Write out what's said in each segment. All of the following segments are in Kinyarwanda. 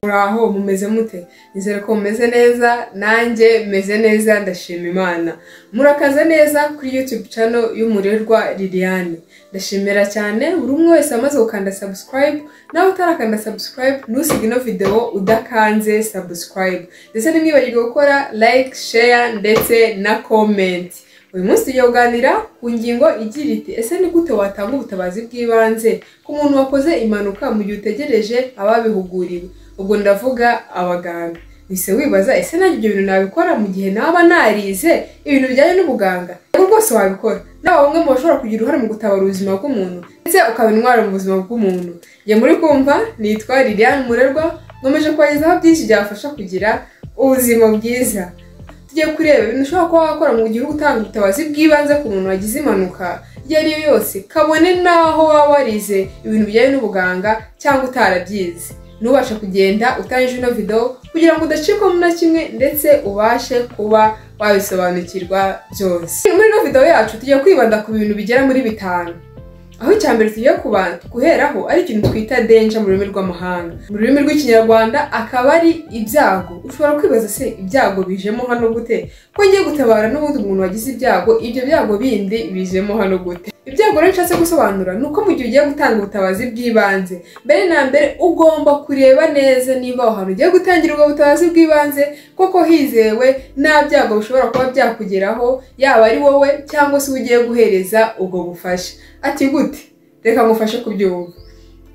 muraho mumeze mute nizere ko mumeze neza nanjye meze neza ndashima imana murakaza neza kuri YouTube channel y'umurerwa Liliane ndashimira cyane buri umwe wese amaze gukanda subscribe nawe utarakanda subscribe ntusige ino video udakanze subscribe ndetse ntimwibagirwe gukora like share ndetse na comment uyu munsi tugiye kuganira ku ngingo igira iti ese ni gute watanga ubutabazi bw'ibanze ku muntu wakoze impanuka mu gihe utegereje ababihuguriwe ubwo ndavuga abaganga ese wibaza ese nanjye ibyo bintu nabikora mu gihe naba narize ibintu bijyanye n'ubuganga rero rwose wabikora nawe bamwe mu bashobora kugira uruhare mu gutabara ubuzima bw'umuntu ndetse ukaba intwaro mu buzima bw'umuntu njye muri kumva nitwa liliane murerwa nkomeje kubagezaho byinshi byafasha kugira ubuzima bwiza tujye kureba ibintu ushobora kuba wakora mu gihe utanga ubutabazi bw'ibanze ku muntu wagize impanuka iyo ari yo yose kabone n'aho waba warize ibintu bijyanye n'ubuganga cyangwa utarabyize ntubashe kugenda utangije ino video kugira ngo udacikamo na kimwe ndetse ubashe kuba wabisobanukirwa byose muri ino video yacu tujya kwibanda ku bintu bigera muri bitanu aho icya mbere tugiye guheraho ari ikintu twita denja mu rurimi rw'amahanga mu rurimi rw'ikinyarwanda akaba ari ibyago ushobora kwibaza se ibyago bijemo hano gute ko ngiye gutabara n'ubundi umuntu wagize ibyago ibyo byago bindi bijemo hano gute ibyago rero nshatse gusobanura ni uko mu gihe ugiye gutanga ubutabazi bw'ibanze mbere na mbere ugomba kureba neza niba aho hantu ugiye gutangira ubwo butabazi bw'ibanze koko hizewe nta byago bishobora kuba byakugeraho yaba ari wowe cyangwa se uwo ugiye guhereza ubwo bufasha ati gute reka ngufashe kubyumva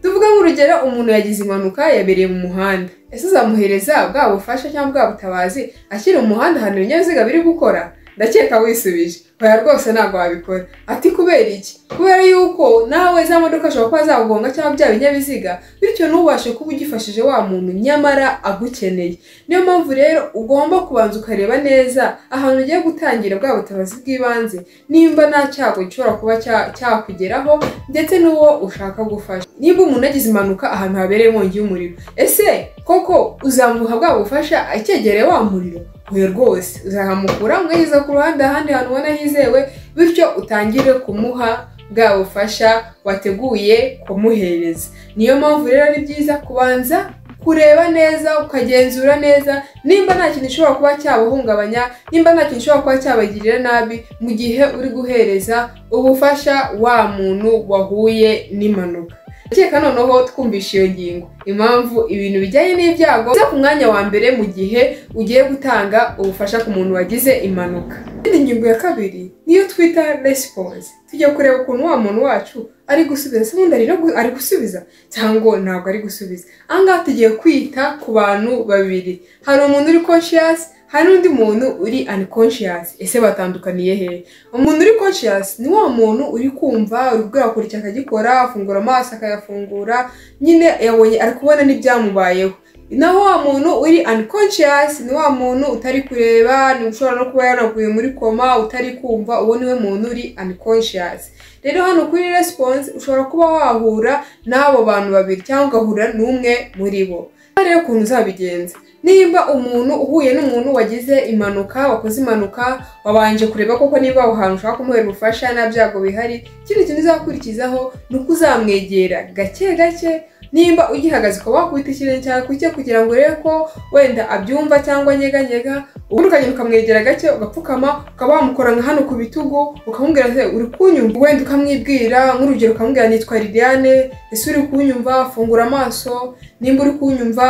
tuvuga nk'urugero umuntu yagize impanuka yabereye mu muhanda ese uzamuhereza bwa bufasha cyangwa bwa butabazi ashyira umuhanda ahantu ibinyabiziga biri gukora ndakeka wisubije oya rwose ntabwo wabikora ati kubera iki kubera yuko nawe za modoka ashobora kuba zagugonga cyangwa bya binyabiziga bityo ntubashe kuba ugifashije wa muntu nyamara agukeneye niyo mpamvu rero ugomba kubanza ukareba neza ahantu ugiye gutangira bwa butabazi bw'ibanze nimba nta cyago gishobora kuba cyakugeraho ndetse n'uwo ushaka gufasha niba umuntu agize impanuka ahantu habereye inkongi y'umuriro ese koko uzamuha bwa bufasha icyegereye wa muriro we rwose uzahamukura umwegeza ku ruhande ahandi hantu ubona hizewe bityo utangire kumuha bwa bufasha wateguye kumuhereza niyo mpamvu rero ari byiza kubanza kureba neza ukagenzura neza nimba nta kintu ushobora kuba cyabahungabanya nimba nta kintu ushobora kuba cyabagirira nabi mu gihe uri guhereza ubufasha wa muntu wahuye n'impanuka ndakeka noneho twumvisha iyo ngingo impamvu ibintu bijyanye n'ibyago biza ku mwanya wa mbere mu gihe ugiye gutanga ubufasha ku muntu wagize impanuka indi ngingo ya kabiri niyo twita resiponse tujya kureba ukuntu wa muntu wacu ari gusubiza se ubundi ari gusubiza cyangwa ntabwo ari gusubiza ahangaha tugiye kwita ku bantu babiri hari umuntu uri konshiyasi hari n'undi muntu uri unconscious ese batandukaniye he umuntu uri conscious ni wa muntu uri kumva uri gukora icyo akagikora afungura amaso akayafungura nyine yabonye ari kubona n'ibyamubayeho naho wa muntu uri unconscious ni wa muntu utari kureba ni ushobora no kuba yanaguye muri koma utari kumva uwo niwe muntu uri unconscious rero hano kuri response ushobora kuba wahura n'abo bantu babiri cyangwa ugahura n'umwe muri bo rero ukuntu uzabigenza nimba umuntu uhuye n'umuntu wagize impanuka wakoze impanuka wabanje kureba koko niba aho hantu ushaka kumuhera ubufasha nta byago bihari ikindi kintu uzakurikizaho ni uko uzamwegera gake gake nimba ugihagaze ukaba wakubita ikirenge cyawe ku cye kugira ngo urebe ko wenda abyumva cyangwa anyeganyega ubundi ukagenda ukamwegera gake ugapfukama ukaba wamukora nka hano ku bitugu ukamubwira uri kunyumva wenda ukamwibwira nk'urugero ukamubwira nitwa liliane ese uri kunyumva fungura amaso nimba uri kunyumva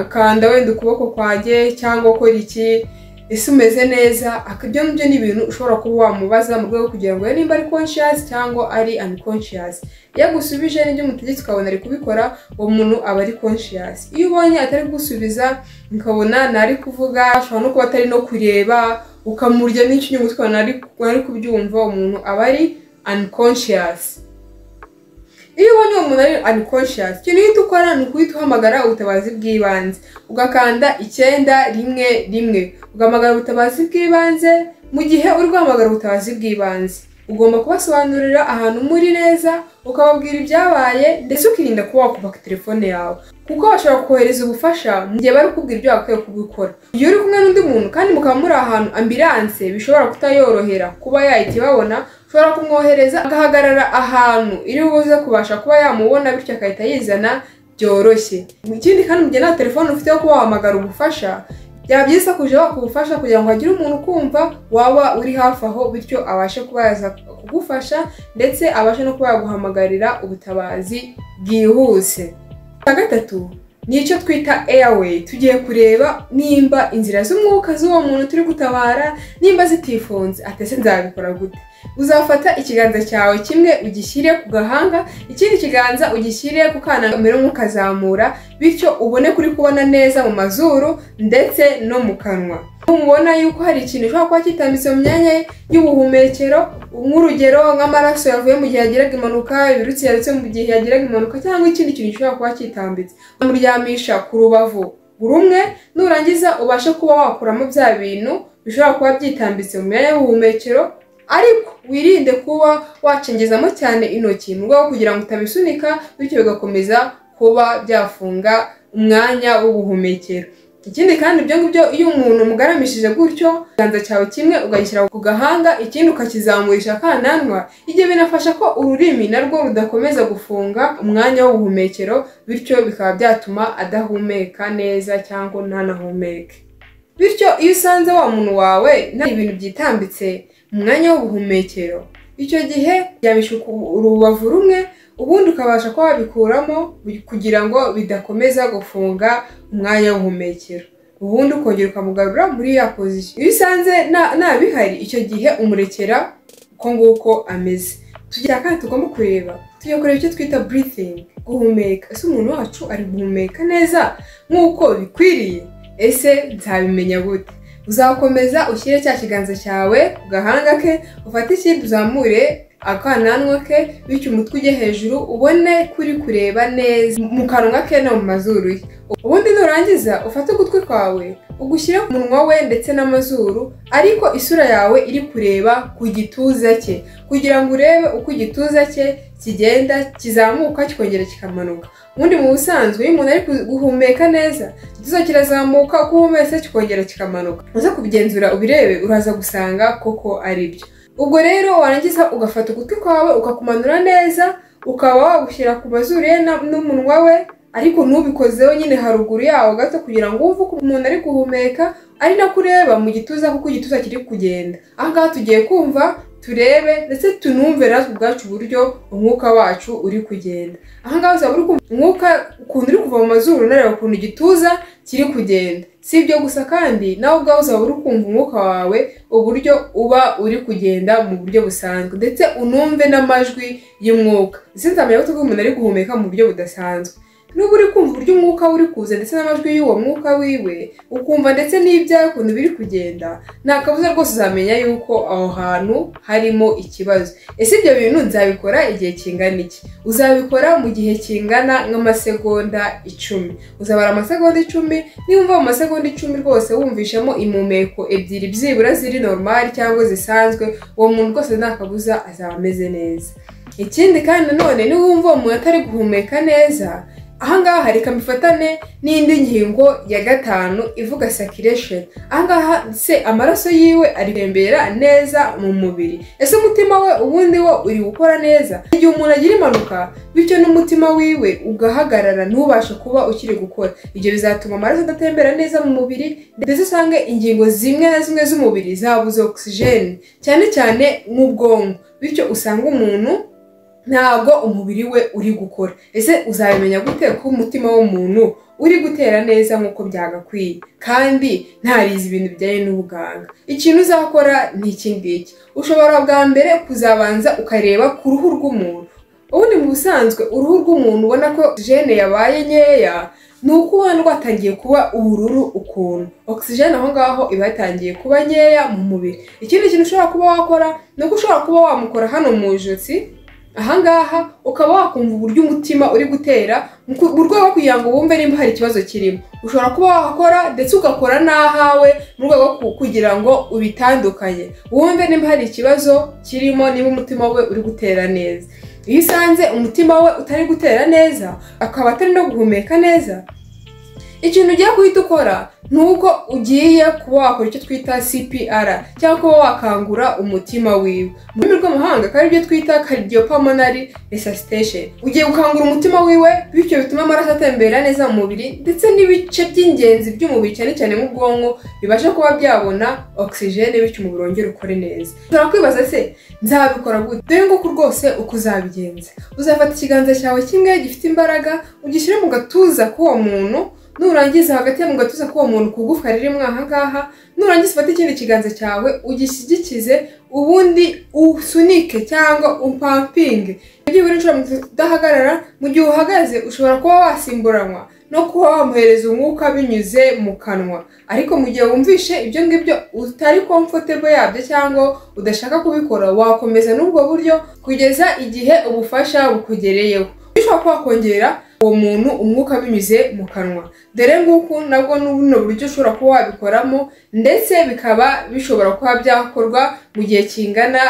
kanda wenda ukuboko kwanjye cyangwa ukora iki ese umeze neza ibyo ngibyo ni ibintu ushobora kuba wamubaza mu rwego kugira ngo nimba ari conscious cyangwa ari unconscious iyo agusubije n'ibyo umutegetse ukabona ari kubikora uwo muntu aba ari conscious iyo ubonye atari gusubiza ukabona ntari kuvuga ashobora no kuba atari no kureba ukamurya n'ikinyungu tukabona ari kubyumva umuntu aba ari unconscious iyo ubonye uwo muntu ari unconscious ikintu uhita ukora ni ukuhita uhamagara ubutabazi bw'ibanze ugakanda icyenda rimwe rimwe ugahamagara ubutabazi bw'ibanze mu gihe uri guhamagara ubutabazi bw'ibanze ugomba kubasobanurira ahantu muri neza ukababwira ibyabaye ndetse ukirinda kuba wakuva ku telefone yawe kuko bashobora kohereza ubufasha mu gihe bari kubwira ibyo bakwiye kubikora iyo uri kumwe n'undi muntu kandi mukaba muri ahantu ambiranse bishobora kutayorohera kuba yahita ibabona ushobora kumwohereza agahagarara ahantu iri buze kubasha kuba yamubona bityo agahita yizana byoroshye ikindi kandi mu gihe nta telefone ufite yo kuba wahamagara ubufasha byaba byiza kujya waka ubufasha kugira ngo hagire umuntu ukumva waba uri hafi aho bityo abashe kuba yaza kugufasha ndetse abashe no kuba yaguhamagarira ubutabazi bwihuse cya gatatu ni icyo twita airway tugiye kureba nimba inzira z'umwuka z'uwo muntu turi gutabara nimba zitifunze atese nzabikora gute uzafata ikiganza cyawe kimwe ugishyire ku gahanga ikindi kiganza ugishyire ku kananwa kamera ukazamura bityo ubone kuri kubona neza mu mazuru ndetse no mu kanwa mubona yuko hari ikintu ushobora kuba kitambitse mu myanya y'ubuhumekero nk'urugero nk'amaraso yavuye mu gihe yagiraga impanuka ibirutsi yarutse mu gihe yagiraga impanuka cyangwa ikindi kintu gishobora kuba kitambitse umuryamisha ku rubavu buri umwe nurangiza ubashe kuba wakuramo bya bintu bishobora kuba byitambitse mu myanya y'ubuhumekero ariko wirinde kuba wacengezamo cyane intoki mu rwego kugira ngo utabisunika bityo bigakomeza kuba byafunga umwanya w'ubuhumekero ikindi kandi ibyo ngibyo iyo umuntu umugaramishije gutyo ikiganza cyawe kimwe ukagishyira ku gahanga ikindi ukakizamurisha akananwa ibyo binafasha ko ururimi narwo rudakomeza gufunga umwanya w'ubuhumekero bityo bikaba byatuma adahumeka neza cyangwa ntanahumeke bityo iyo usanze wa muntu wawe nta ibintu byitambitse mu mwanya w'ubuhumekero icyo gihe byamisha urubavu rumwe ubundi ukabasha kuba wabikuramo kugira ngo bidakomeza gufunga umwanya w'ubuhumekero ubundi ukongera ukamugarura muri ya pozisiyo iyo usanze nta bihari icyo gihe umurekera uko nguko ameze tugira kandi tugomba kureba tujya kureba icyo twita breathing guhumeka ese umuntu wacu ari guhumeka neza nk'uko bikwiriye ese nzabimenya gute uzakomeza ushyire cya kiganza cyawe ku gahanga ke ufate ikindi uzamure akananwa ke bityo umutwe ujye hejuru ubone kuri kureba neza mu kanwa ke no mu mazuru ye ubundi nurangiza ufate ugutwi kwawe ugushyire ku munwa we ndetse n'amazuru ariko isura yawe iri kureba ku gituza cye kugira ngo urebe uko igituza cye kigenda kizamuka kikongera kikamanuka ubundi mu busanzwe iyo umuntu ari guhumeka neza igituza kirazamuka uko uhumetse kikongera kikamanuka uze kubigenzura ubirebe uraza gusanga koko ari byo ubwo rero warangiza ugafata ugutwi kwawe ukakumanura neza ukaba wagushyira ku mazuru ye n'umunwa we ariko ntubikozeho nyine haruguru yawo gato kugira ngo wumve uko umuntu ari guhumeka ari nako ureba mu gituza kuko igituza kiri kugenda ahangaha tugiye kumva turebe ndetse tunumve natwe ubwacu uburyo umwuka wacu uri kugenda ahangaha uzaba uri kumva umwuka ukuntu uri kuva mu mazuru unareba ukuntu igituza kiri kugenda si ibyo gusa kandi nawe ubwawe uzaba uri kumva umwuka wawe uburyo uba uri kugenda mu buryo busanzwe ndetse unumve n'amajwi y'umwuka ndetse nzamenya ko umuntu ari guhumeka mu buryo budasanzwe n'uba uri kumva uburyo umwuka uri kuza ndetse n'amajwi y'uwo mwuka wiwe ukumva ndetse n'ibyawe ukuntu biri kugenda nta kabuza rwose uzamenya yuko aho hantu harimo ikibazo ese ibyo bintu nzabikora igihe kingana iki uzabikora mu gihe kingana nk'amasegonda icumi uzabara amasegonda icumi niba mu masegonda icumi rwose wumvishamo impumeko ebyiri byibura ziri normali cyangwa zisanzwe uwo muntu rwose nta kabuza azaba ameze neza ikindi kandi nanone niba wumva uwo muntu atari guhumeka neza ahangaha reka mbifatane n'indi ngingo ya gatanu ivuga circulation ahangaha se amaraso yiwe arembera neza mu mubiri ese umutima we ubundi wo uri gukora neza igihe umuntu agira impanuka bityo n'umutima wiwe ugahagarara ntubashe kuba ukiri gukora ibyo bizatuma amaraso adatembera neza mu mubiri ndetse usange ingingo zimwe na zimwe z'umubiri zabuze ogisijeni cyane cyane nk'ubwonko bityo usanga umuntu ntabwo umubiri we uri gukora ese uzabimenya gute ko umutima w'umuntu uri gutera neza nk'uko byagakwiye kandi ntarize ibintu bijyanye n'ubuganga ikintu uzakora ni iki ngiki ushobora bwa mbere kuzabanza ukareba ku ruhu rw'umuntu ubundi mu busanzwe uruhu rw'umuntu ubona ko jene yabaye nkeya ni uko ubona rwatangiye kuba ubururu ukuntu ogisijeni aho ngaho iba yatangiye kuba nkeya mu mubiri ikindi kintu ushobora kuba wakora ni uko ushobora kuba wamukora hano mu ijosi ahangaha ukaba wakumva uburyo umutima uri gutera mu rwego rwo kugira ngo wumve nimba hari ikibazo kirimo ushobora kuba wakora ndetse ugakora n'ahawe mu rwego rwo kugira ngo ubitandukanye wumve nimba hari ikibazo kirimo niba umutima we uri gutera neza iyo usanze umutima we utari gutera neza akaba atari no guhumeka neza ikintu ugiye guhita ukora ni uko ugiye kuba wakora icyo twita CPR cyangwa kuba wakangura umutima wiwe mu rurimi rw'amahanga akaba aribyo twita cardiopulmonary resuscitation ugiye gukangura umutima wiwe bityo bituma amaraso atembera neza mu mubiri ndetse n'ibice by'ingenzi by'umubiri cyane cyane nk'ubwonko bibasha kuba byabona oxygen bityo umubiri wongere ukore neza ushobora kwibaza se nzabikora gute dore nguku rwose uko uzabigenza uzafata ikiganza cyawe kimwe gifite imbaraga ugishyire mu gatuza k'uwo muntu nurangiza hagati mu gatuza k'uwo muntu ku gufwa ririmo aha ngaha nurangiza ufate ikindi kiganza cyawe ugishyigikize ubundi usunike cyangwa upampinge byibura inshuro udahagarara mu gihe uhagaze ushobora kuba wasimburanwa no kuba wamuhereza umwuka binyuze mu kanwa ariko mu gihe wumvishe ibyo ngibyo utari comfortable yabyo cyangwa udashaka kubikora wakomeza n'ubwo buryo kugeza igihe ubufasha bukugereyeho ushobora kuba wakongera uwo muntu umwuka binyuze mu kanwa dore nguku nabwo n'ubuno buryo ushobora kuba wabikoramo ndetse bikaba bishobora kuba byakorwa mu gihe kingana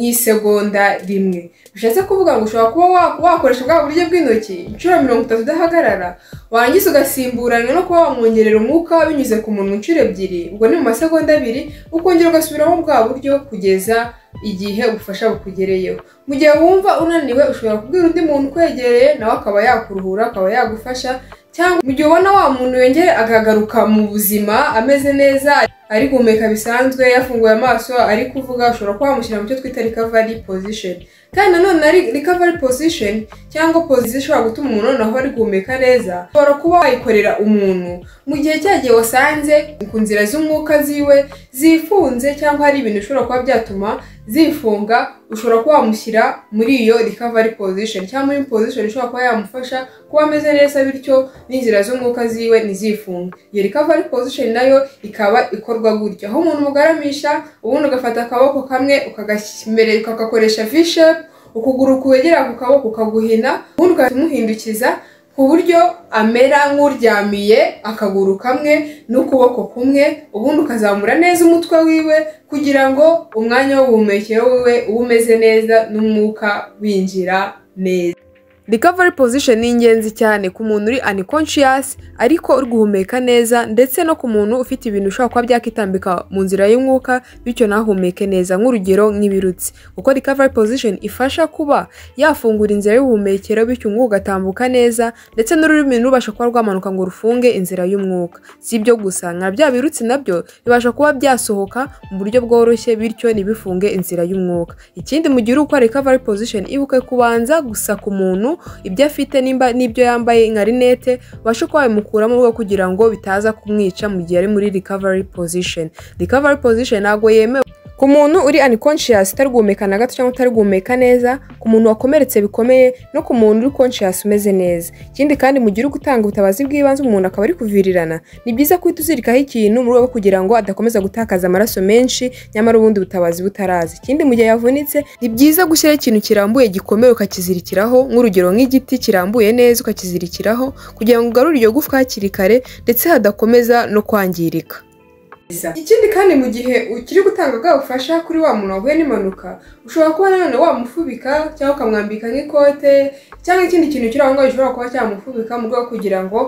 n'isegonda rimwe bishatse kuvuga ngo ushobora kuba wakoresha bwa buryo bw'intoki inshuro mirongo itatu udahagarara warangiza ugasimburana no kuba wamwongerera umwuka binyuze ku muntu inshuro ebyiri ubwo ni mu masegonda abiri ukongera ugasubiramo bwa buryo kugeza igihe ubufasha bukugereyeho mu gihe wumva unaniwe ushobora kubwira undi muntu ukwegereye nawe akaba yakuruhura akaba yagufasha cyangwa mu gihe ubona wa muntu yongere akagaruka mu buzima ameze neza ari guhumeka bisanzwe yafunguye amaso ari kuvuga ushobora kuba wamushyira mu cyo twita recovery position kandi nanone ari recovery position cyangwa position ishobora gutuma umuntu noneho ari guhumeka neza ushobora kuba wayikorera umuntu mu gihe cya gihe wasanze ku nzira z'umwuka ziwe zifunze cyangwa hari ibintu ushobora kuba byatuma zifunga ushobora kuba wamushyira muri iyo recovery position cyangwa muri position ishobora kuba yamufasha kuba ameze neza bityo n'inzira z'umwuka ziwe ntizifunge iyo recovery position nayo ikaba ikorwa gutya aho umuntu umugaramisha ubundi ugafata akaboko kamwe ukagakoresha vishepu ukuguru kwegera ku kaboko ukaguhina ubundi ukamuhindukiza ku buryo amera nk'uryamiye akaguru kamwe n'ukuboko kumwe ubundi ukazamura neza umutwe wiwe kugira ngo umwanya w'ubuhumekero wiwe ube umeze neza n'umwuka winjira neza recovery position ni ingenzi cyane ku muntu uri unconscious ariko uri guhumeka neza ndetse no ku muntu ufite ibintu ushobora kuba byakitambika mu nzira y'umwuka bityo ntahumeke neza nk'urugero nk'ibirutsi kuko recovery position ifasha kuba yafungura inzira y'ubuhumekero bityo umwuka ugatambuka neza ndetse n'ururimi rubasha kuba rwamanuka ngo rufunge inzira y'umwuka si ibyo gusa nka bya birutsi nabyo bibasha kuba byasohoka mu buryo bworoshye bityo ntibifunge inzira y'umwuka ikindi mu gihe uri gukora recovery position ibuke kubanza gusa ku muntu ibyo afite nimba n'ibyo yambaye nka rinete ubashe kuba wabimukuramo urwo kugira ngo bitaza kumwica mu gihe ari muri recovery position recovery position ntabwo yemewe ku muntu uri unconscious utari guhumeka na gato cyangwa utari guhumeka neza ku muntu wakomeretse bikomeye no ku muntu uri conscious umeze neza ikindi kandi mu gihe uri gutanga ubutabazi bw'ibanze umuntu akaba ari kuvirirana ni byiza guhita uzirikaho ikintu mu rwego rwo kugira ngo adakomeza gutakaza amaraso menshi nyamara ubundi butabazi butaraza ikindi mu gihe yavunitse ni byiza gushyiraho ikintu kirambuye gikomeye ukakizirikiraho nk'urugero nk'igiti kirambuye neza ukakizirikiraho kugira ngo ugarure iryo gufwa hakiri kare ndetse hadakomeza no kwangirika ikindi kandi mu gihe ukiri gutanga bwa bufasha kuri wa muntu wahuye n'impanuka ushobora kuba nanone wamufubika cyangwa ukamwambika nk'ikote cyangwa ikindi kintu kiri aho ngaho gishobora kuba cyamufubika mu rwego kugira ngo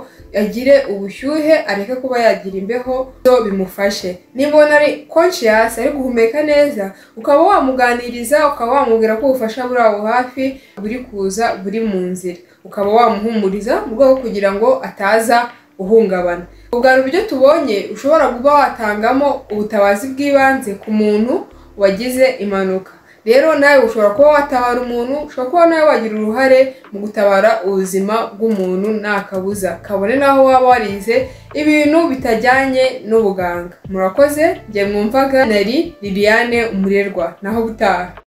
agire ubushyuhe areke kuba yagira imbeho byo bimufashe niba ari conscious ari guhumeka neza ukaba wamuganiriza ukaba wamubwira ko ubufasha buri aho hafi buri kuza buri mu nzira ukaba wamuhumuriza mu rwego kugira ngo ataza uhungabana ubwa buryo tubonye ushobora kuba watangamo ubutabazi bw'ibanze ku muntu wagize impanuka rero nawe ushobora kuba watabara umuntu ushobora kuba nawe wagira uruhare mu gutabara ubuzima bw'umuntu nta kabuza kabone naho waba warize ibintu bitajyanye n'ubuganga murakoze njye mwumvaga nari liliane umurerwa naho gutaha